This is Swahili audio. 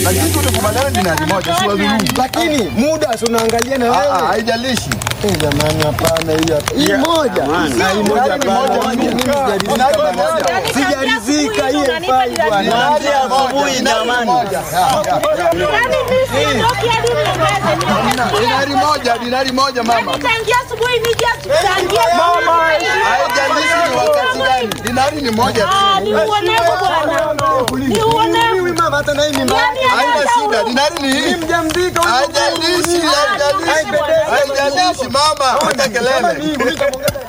Lakini tulikubaliana dinari moja, si wadhulumu. Lakini muda si unaangalia na Ah, ah, wewe. Haijalishi. Eh, Jamani, hapana hii hapa. Hii moja. Na hii moja Dinari hapana. moja, Mimi mimi sijaridhika dinari bwana. moja. Sijaridhika hii haifai bwana. Dinari asubuhi jamani. Yaani mimi siondoki hadi niongeze. Dinari moja, dinari moja mama. Nitaingia asubuhi nije tutangie. Haijalishi ni wakati gani. Dinari ni moja tu. Ah, ni uonevu bwana. Ni uonevu. Huyu mama hata na hii mimba. Yaani Haina hata shida, huyu- dinari ni hii. Mjamzito huyu. Haijalishi, haijalishi. Haijalishi mama, hata kelele. Mimi nitamwongeza